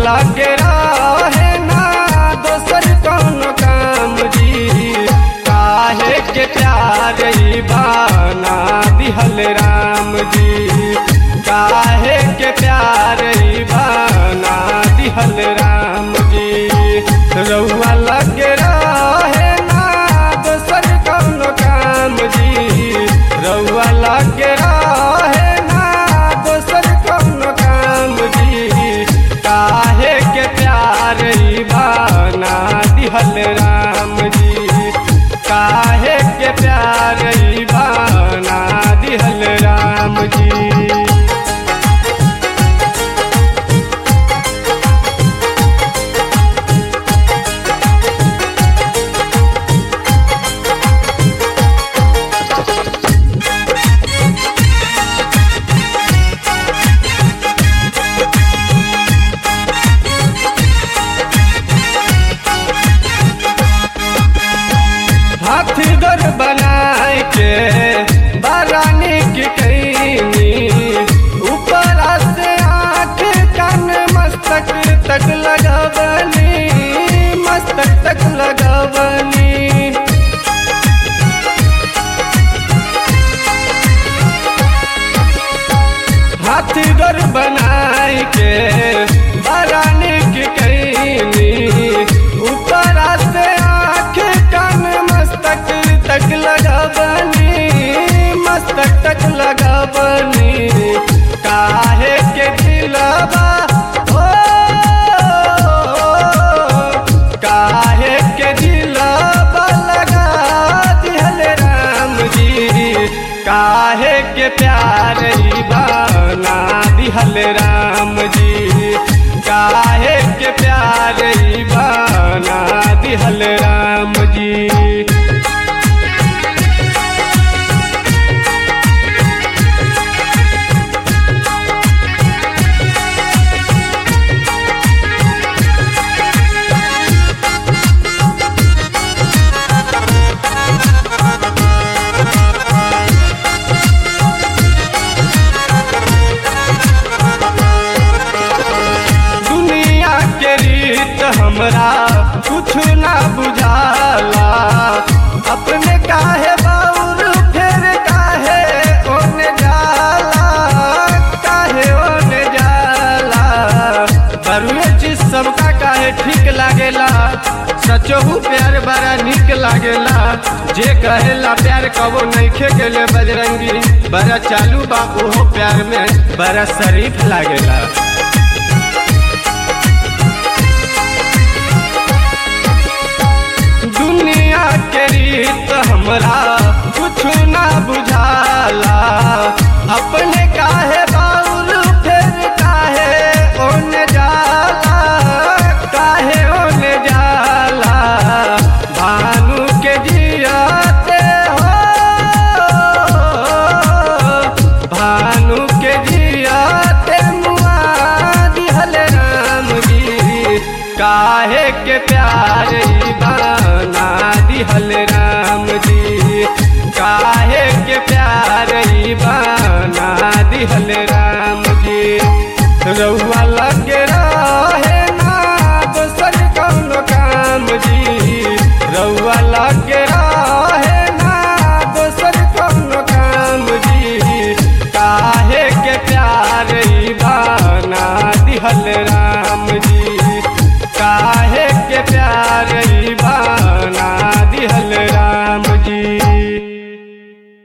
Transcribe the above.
लगे रहे ना दोसर कौन काम जी काहे के प्यार ई बाना दिहल राम जी काहे के प्यार ई बाना दिहल राम जी रउआ लगे रहे ना दोसर कौन काम जी रउआ लगे रहे ना दोसर कौन काम जी काहे के प्यार ई बाना दिहल राम जी काहे के प्यार ई बाना दिहल राम जी हाथी घर बनाए के बारानी की कैनी ऊपर से आँख कान मस्तक तक लगवनी मस्तक तक लगवनी हाथी घर बनाए के बारानी की कैनी ऊपर से आँख कान मस्तक तक लगवनी मस्तक तक लगवनी काहे के दिलवा ओ काहे के दिलवा लगा दिहल राम जी काहे के प्यार ई बाना दिहल राम जी काहे के प्यार ई बाना दिहल राम जी दुनिया के रीत हमरा कुछ ना बुझाला अपने काहे बाउर फेर काहे ओने जाला काहे ओने जाला बरुए चीज सबका काहे ठीक लागेला सचहू प्यार बड़ा निक लागेला जे कहेला प्यार कबो नइखे गेले बजरंगी बड़ा चालू बा ओहो प्यार में बड़ा शरीफ लागेला दुनिया के रीत हमरा कुछ ना बुझाला अपने काहे बाउल फिर काहे ओने जाला काहे ओने जाला भानु के जियाते हो भानु के जियाते मुआ दिहल राम जी काहे के प्यार ई बाना दिहल राम जी काहे के प्यार ई बाना दिहल राम जी रउआ